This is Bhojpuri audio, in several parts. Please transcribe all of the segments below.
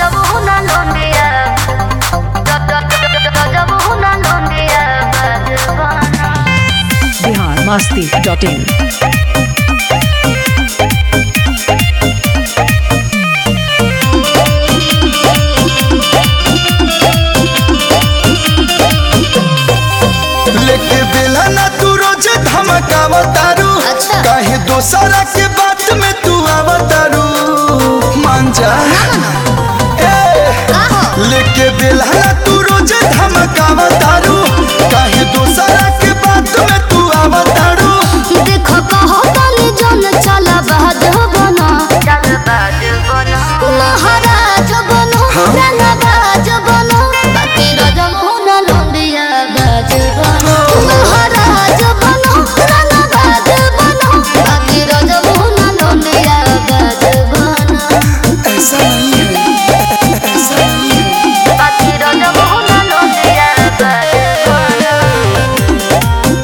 Rajabuna Londia Rajabuna Londia Bajavana Bihar Masti dot in लेके बेला ना तू रोज धमकावा तारू अच्छा। काहे दोसरा के बात में तू आवा तारू मान जा ए, लेके बेला ना तू रोज धमकावा तारू काहे दोसरा के बात में तू आवा तारू देखो कहो ताली जन चला बाज बना चल बाज बना महाराज बनो राना बाज बनो बाकी रजमुना लोंडिया बाज बनो महाराज बनो राना बाज बनो बाकी रजमुना लोंडिया बाज बनो ऐसा नहीं है ऐसा नहीं है बाकी रजमुना लोंडिया बाज बनो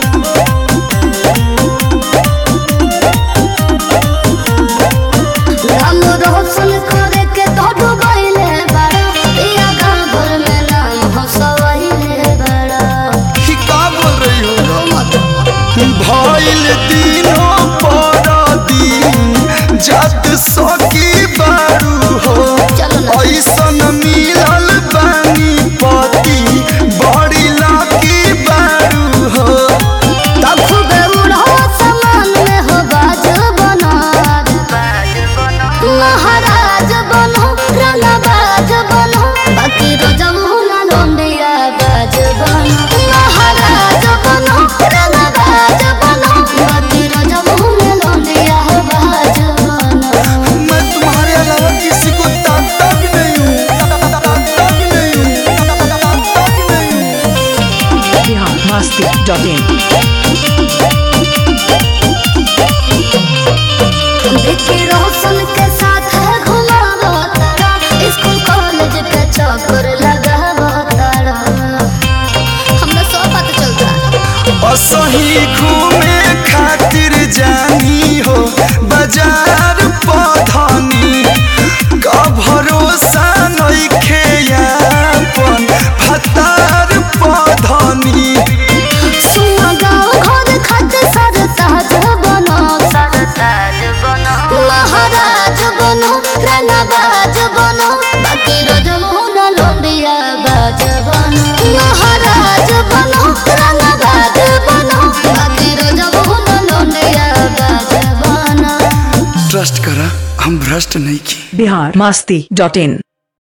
राम रोशन करे के तो डुबैले बड़ा इया गाँव भर में नाम हंसवैले बड़ा कि का बोल रही हो मत भइल दिनों पर दिन जात सकी बारू हो चलो ना ऐसन मिलल बानी पति बड़ी लाकी बारू हो तब खूबे उड़ो समान में हो बाज बना बाज बना महाराज बनो राना बाज बनो बाकी रजमुना लोंडिया बाज बनो महाराज बनो राना बाज बनो बाकी रजमुना लोंडिया बाज बनो मैं तुम्हारे अलावा किसी को ताकता भी नहीं हूँ ताकता भी नहीं हूँ ताकता भी नहीं हूँ बिहार मस्ती डॉट इन विक्की रोशन के साथ है घुमावो तारा स्कूल कॉलेज पे चक्कर लगावो तारा हमरा सब पता चलता असही घूमे खातिर जानी हो बाजार पधनी का भरोसा नइखे यापन भतार पधनी सुना गाँव घर खत सर ताज बनो सर ताज बनो महाराज बनो राना बाज बनो बाकी रजमुना लोंडिया बाज बनो महाराज बनो राना बाज बनो बाकी रजमुना लोंडिया बाज बनो ट्रस्ट करा हम भ्रष्ट नहीं की बिहार मस्ती डॉट इन